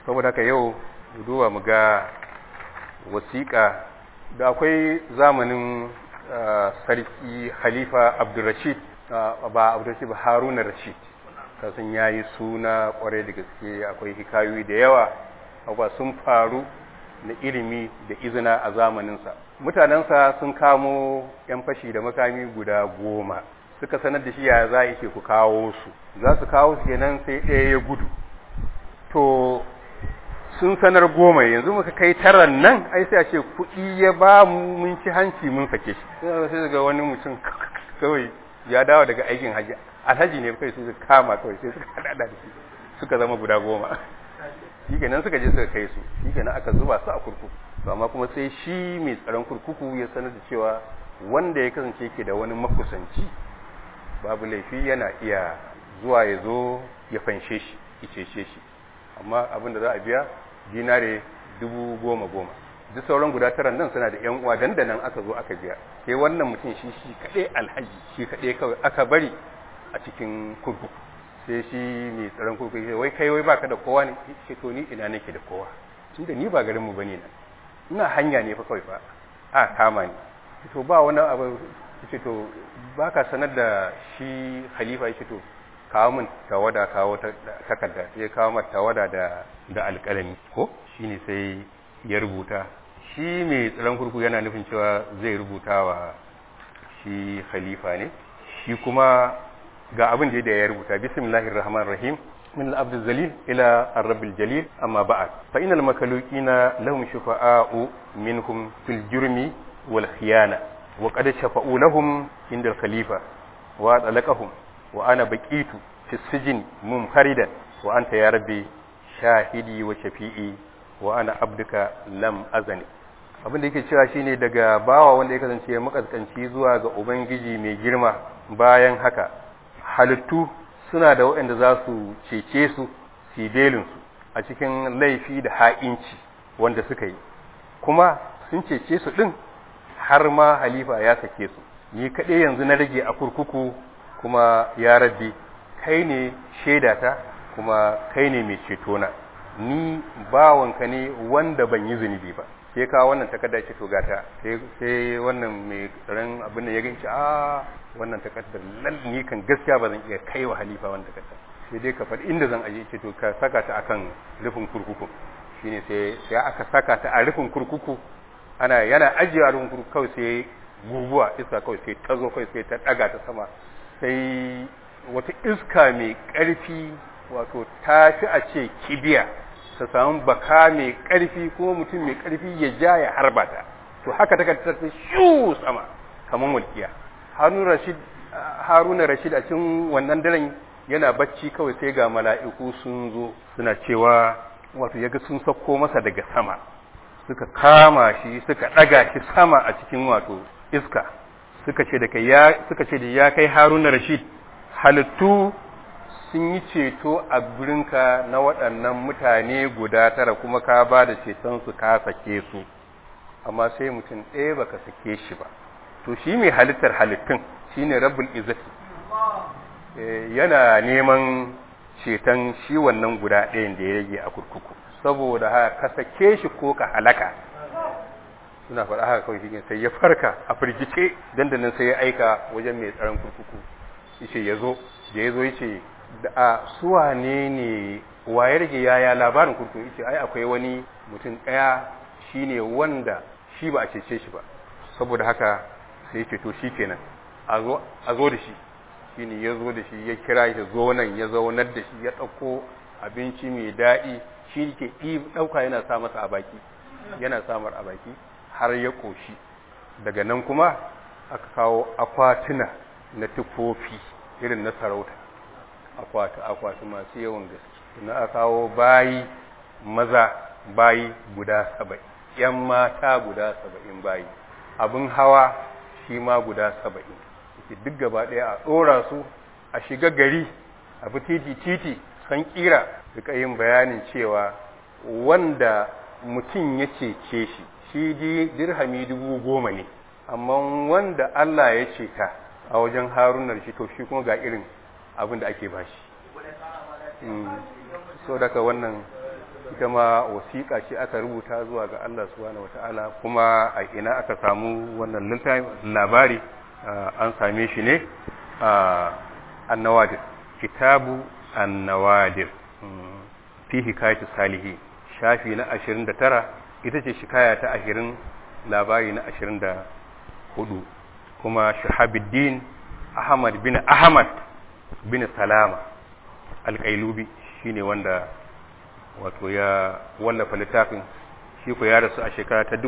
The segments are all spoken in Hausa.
saboda haka yau mu duba mu ga wasiƙa da akwai zamanin sarki halifa abdulrashid ba abdulrashid ba haruna rashid kasan ya yi suna kwarai da gaske akwai hikayoyi da yawa abuwa sun faru na ilimi da izina a zamaninsa mutanensa sun kamo 'yan fashi da makami guda goma suka sanar da shi ya za a ku kawo su za su kawo su kenan sai ɗaya ya gudu to sun sanar goma yanzu muka kai taran nan ai sai a ce kuɗi ya ba mu mun ci hanci mun sake shi sai ga wani mutum kawai ya dawo daga aikin hajji alhaji ne kai su kama kawai sai suka hada da shi suka zama guda goma shi kenan suka je suka kai su shi kenan aka zuba su a kurkuku to amma kuma sai shi mai tsaron kurkuku ya sanar da cewa wanda ya kasance ke da wani makusanci babu laifi yana iya zuwa ya zo ya fanshe shi ya cece shi amma abin da za a biya dinare dubu goma goma duk sauran guda tara nan suna da yan uwa dandanan aka zo aka biya sai wannan mutum shi shi kaɗai alhaji shi kaɗai kawai aka bari a cikin kurkuku sai shi mai tsaron kurkuku ya wai kai wai baka da kowa ne ce to ni ina nake da kowa tunda ni ba garinmu bane nan ina hanya ne fa kawai fa a kama ni to ba wani abu ce to baka sanar da shi khalifa ya ce to kawo min tawada kawo takarda ya kawo mata tawada da da alƙalami ko shine sai ya rubuta shi mai tsaron kurku yana nufin cewa zai rubuta wa shi khalifa ne shi kuma ga abin da ya rubuta bismillahir rahmanir rahim من العبد الذليل إلى الرب الجليل أما بعد فإن المخلوقين لهم شفعاء منهم في الجرم والخيانة وقد شفعوا لهم عند الخليفة وأطلقهم وأنا بقيت في السجن منفردا وأنت يا ربي شاهدي وشفيئي وأنا عبدك لم أزني abin da yake cewa shine daga bawa wanda ya kasance makaskanci zuwa ga ubangiji mai girma bayan haka halittu suna da waɗanda za su cece su su a cikin laifi da ha'inci wanda suka yi kuma sun cece su ɗin har ma halifa ya sake su ni kaɗai yanzu na rage a kurkuku kuma ya rabbi kai ne shaidata kuma kai ne mai cetona ni bawanka ne wanda ban yi zunubi ba sai ka wannan takarda ce to gata sai wannan mai tsaron abin da ya ganci a wannan takardar lal ni kan gaskiya ba zan iya kai wa halifa wannan takardar sai dai ka faɗi inda zan aje ce to ka saka ta akan rufin kurkuku shine sai sai aka saka ta a rufin kurkuku ana yana ajiye a rufin kurkuku kawai sai guguwa iska kawai sai ta zo kawai sai ta daga ta sama sai wata iska mai ƙarfi wato ta fi a ce kibiya ta samu baka mai ƙarfi ko mutum mai ƙarfi ya ja ya harba ta to haka ta ta shu sama kamar walƙiya haruna rashid a cikin wannan daren yana bacci kawai sai ga mala'iku sun zo suna cewa wato yaga sun sauko masa daga sama suka kama shi suka ɗaga shi sama a cikin wato iska suka ce da kai ya suka ce da ya kai haruna rashid halittu sun yi ceto a gurinka na waɗannan mutane guda tara kuma ka ba da cetonsu ka sake su amma sai mutum ɗaya baka sake shi ba to shi mai halittar halittun shi ne rabbul izzati yana neman ceton shi wannan guda ɗayan da ya rage a kurkuku saboda haka ka sake shi ko ka halaka suna faɗa haka kawai shi sai ya farka a firgice dandanan sai ya aika wajen mai tsaron kurkuku yace ya zo da ya zo yace da a suwa ne ne wa ya rage yaya labarin kurkuku yace ai akwai wani mutum ɗaya shine wanda shi ba a cece shi ba saboda haka sai ya ce to shi kenan a zo da shi shine ya zo da shi ya kira shi zo nan ya zaunar da shi ya ɗauko abinci mai daɗi shi ke ɗauka yana sa masa a baki yana samar a baki har ya ƙoshi daga nan kuma aka kawo akwatuna na tufofi irin na sarauta akwati akwati masu yawan gaske na aka kawo bayi maza bayi guda saba'in yan mata guda saba'in bayi abin hawa shi ma guda saba'in yake duk gaba ɗaya a ɗora su a shiga gari a bi titi titi san kira duka yin bayanin cewa wanda mutum ya cece shi shi dirhami dubu goma ne amma wanda Allah ya ce ta a wajen harunar shi to shi kuma ga irin abin da ake bashi so daga wannan ita ma wasiƙa ce aka rubuta zuwa ga Allah subhanahu wata'ala kuma a ina aka samu wannan labari an same shi ne a annawadir kitabu annawadir fi hikayatu salihi shafi na 29 ita ce shikaya ta 20 labari na 24 kuma shahabuddin ahmad bin ahmad bin salama alƙailubi shine wanda wato ya wallafa littafin shi ko ya rasu a shekara ta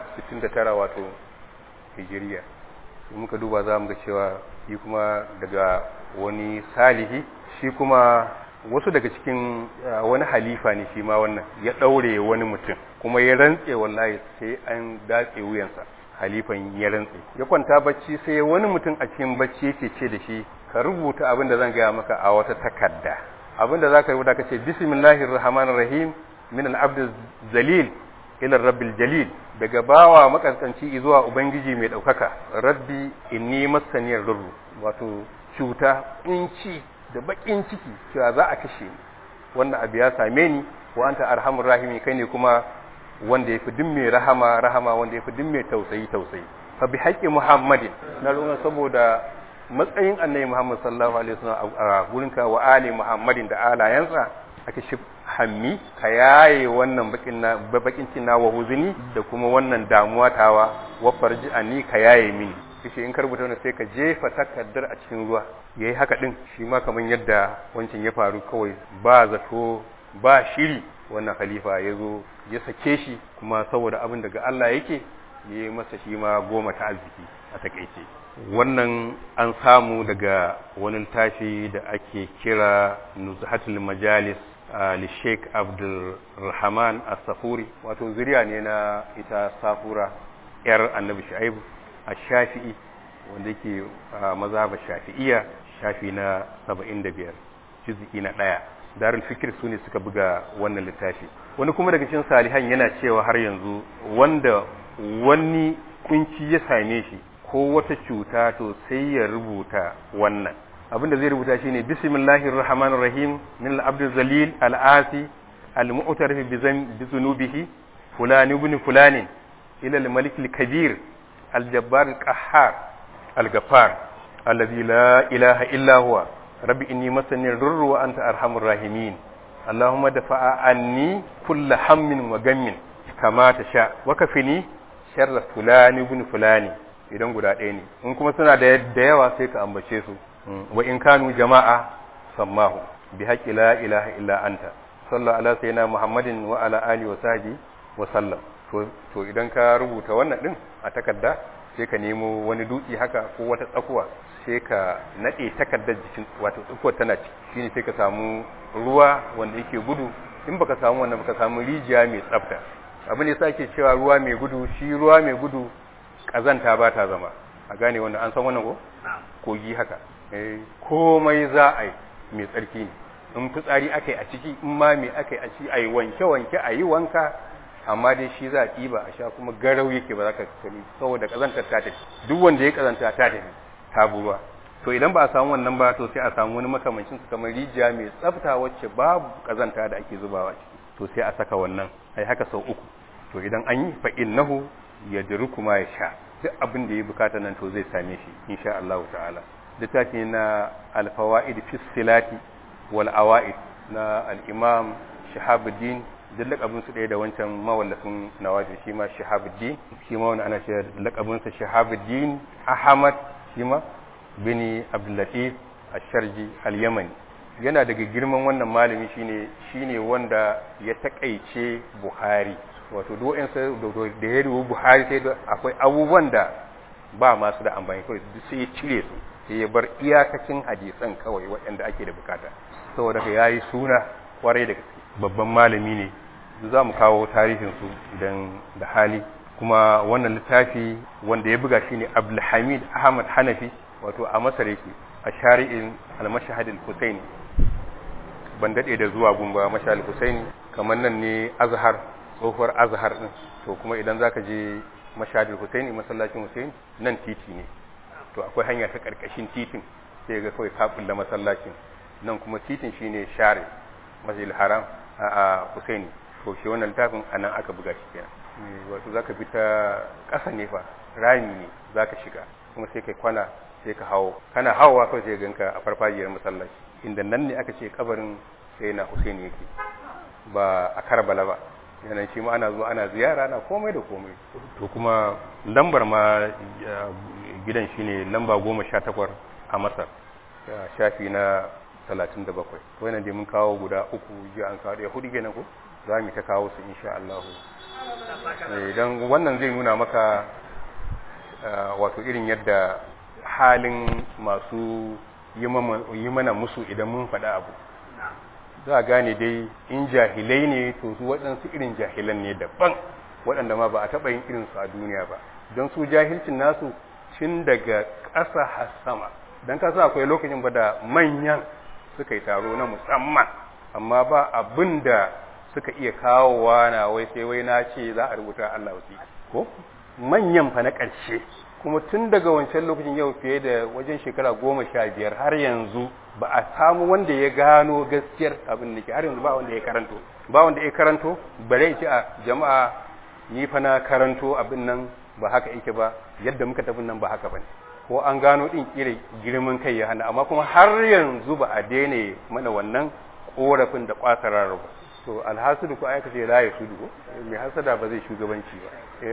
1069 wato hijiriya muka duba za mu ga cewa shi kuma daga wani salihi shi kuma wasu daga cikin wani halifa ne shi ma wannan ya ɗaure wani mutum kuma ya rantse wallahi sai an datse wuyansa halifan ya rantse ya kwanta bacci sai wani mutum a cikin bacci yake ce da shi ka rubuta abin da zan gaya maka a wata takarda abin da zaka rubuta kace bismillahir rahmanir rahim min al-abd zalil ila rabbil jalil daga bawa makaskanci zuwa ubangiji mai daukaka rabbi inni masaniyar rurru wato cuta kunci da bakin ciki cewa za a kashe ni wannan abu ya same ni wa anta arhamur rahimi kai ne kuma wanda yafi duk mai rahama rahama wanda yafi duk mai tausayi tausayi fa bi haqqi muhammadin na ruwan saboda matsayin annabi muhammad sallallahu alaihi wasallam a gurinka wa ali muhammadin da alayansa aka shi hammi ka yaye wannan bakin na bakin cina wa huzuni da kuma wannan damuwa tawa wa farji ani ka yaye mini kace in ka rubuta wannan sai ka jefa takardar a cikin ruwa yayi haka din shi ma kaman yadda wancan ya faru kawai ba zato ba shiri wannan khalifa ya zo ya sake shi kuma saboda abin daga Allah yake ya yi masa shi ma goma ta arziki a takaice wannan an samu daga wani tashi da ake kira nuzhatul majalis li sheik abdulrahman as-safuri wato zuriya ne na ita safura yar annabi shu'aibu a shafi'i wanda yake mazhaba shafi'iyya shafi na 75 juz'i na ɗaya darul fikir su ne suka buga wannan littafi wani kuma daga cikin salihan yana cewa har yanzu wanda wani kunci ya same shi ko wata cuta to sai ya rubuta wannan abinda zai rubuta shine bismillahir rahmanir rahim min al-abd zalil al-asi al-mu'tarif bi zunubihi fulani ibn fulani ila al-malik al-kabir al-jabbar al-qahhar al-ghaffar alladhi la ilaha illa huwa rabbi inni masani ar-rurr wa anta arhamur rahimin اللهم دفع عني كل هم وغم كما تشاء وكفني شر فلان ابن فلان idan guda ɗaya ne in kuma suna da yawa sai ka ambace su wa in kanu jama'a sammahu bi haqqi la ilaha illa anta sallallahu ala sayyidina muhammadin wa ala alihi wa sahbihi wa sallam to to idan ka rubuta wannan din a takarda sai ka nemo wani dutse haka ko wata tsakuwa sai ka nade takardar jikin wato tsakuwar tana ciki shine sai ka samu ruwa wanda yake gudu in baka samu wannan baka samu rijiya mai tsafta abin da yasa cewa ruwa mai gudu shi ruwa mai gudu kazanta ba ta zama a gane wannan an san wannan ko kogi haka eh komai za a yi mai tsarki ne in fitsari aka yi a ciki in ma me aka yi a ciki a yi wanke wanke a yi wanka amma dai shi za a ɗiba a sha kuma garau yake ba za ka sani saboda kazantar ta tafi duk wanda ya kazanta ta tafi ta buruwa to idan ba a samu wannan ba to sai a samu wani makamancin su kamar rijiya mai tsafta wacce babu kazanta da ake zubawa ciki to sai a saka wannan ai haka sau uku to idan an yi fa innahu yadruku ma yasha duk abin da ya bukata nan to zai same shi insha Allah ta'ala littafi na al-fawaid fi silati wal awaid na al-imam Shahabuddin duk lakabin su ɗaya da wancan mawallafin nawaji shi ma Shahabuddin shi ma wani ana cewa lakabin sa Shahabuddin Ahmad shi ma bin Abdul Ash-Sharji al-Yamani yana daga girman wannan malami shine shine wanda ya takaice Buhari wato duk da ya rubu Buhari sai da akwai abubuwan da ba masu da amfani kawai duk sai ya cire su sai ya bar iyakacin hadisan kawai waɗanda ake da bukata saboda ka yayi suna kwarai da gaske babban malami ne za mu kawo tarihin su idan da hali kuma wannan littafi wanda ya buga shine Abdulhamid Ahmad Hanafi wato a Masar yake a shari'in al-Mashhad al-Husaini ban dade da zuwa gumba Mashhad al-Husaini kamar nan ne Azhar tsohuwar Azhar din to kuma idan zaka je Mashhad al-Husaini masallacin Husaini nan titi ne to akwai hanya ta karkashin titin sai ga kawai ka kulla masallacin nan kuma titin shine share Masjidil Haram a Husaini to shi wannan littafin anan aka buga shi kenan wato zaka bi ta ƙasa ne fa rami ne zaka shiga kuma sai kai kwana sai ka hawo kana hawowa kawai sai ganka a farfajiyar masallaci inda nan ne aka ce kabarin sai na Husaini yake ba a Karbala ba yana shi ma ana zuwa ana ziyara ana komai da komai to kuma lambar ma gidan shine lamba goma sha takwas a masar shafi na talatin da bakwai wannan dai mun kawo guda uku ji an kawo ɗaya hudu kenan ko za mu ta kawo su insha Allah idan wannan zai nuna maka wato irin yadda halin masu yi mana musu idan mun faɗa abu za a gane dai in jahilai ne to su waɗansu irin jahilan ne daban waɗanda ma ba a taɓa yin irinsu a duniya ba don su jahilcin nasu tun daga ƙasa har sama don kasa akwai lokacin ba da manyan suka yi taro na musamman amma ba abin da suka iya kawowa na wai sai wai na ce za a rubuta Allah wasi ko manyan fa na ƙarshe kuma tun daga wancan lokacin yau fiye da wajen shekara goma sha biyar har yanzu ba a samu wanda ya gano gaskiyar abin da ke har yanzu ba wanda ya karanto ba wanda ya karanto bare ce a jama'a ni fa na karanto abin nan ba haka yake ba yadda muka tafi nan ba haka bane ko an gano din kire girman kai ya hana amma kuma har yanzu ba a daina mana wannan korafin da kwasarar ba to alhasudu ko aka ce la ya sudu mai hasada ba zai shugabanci ba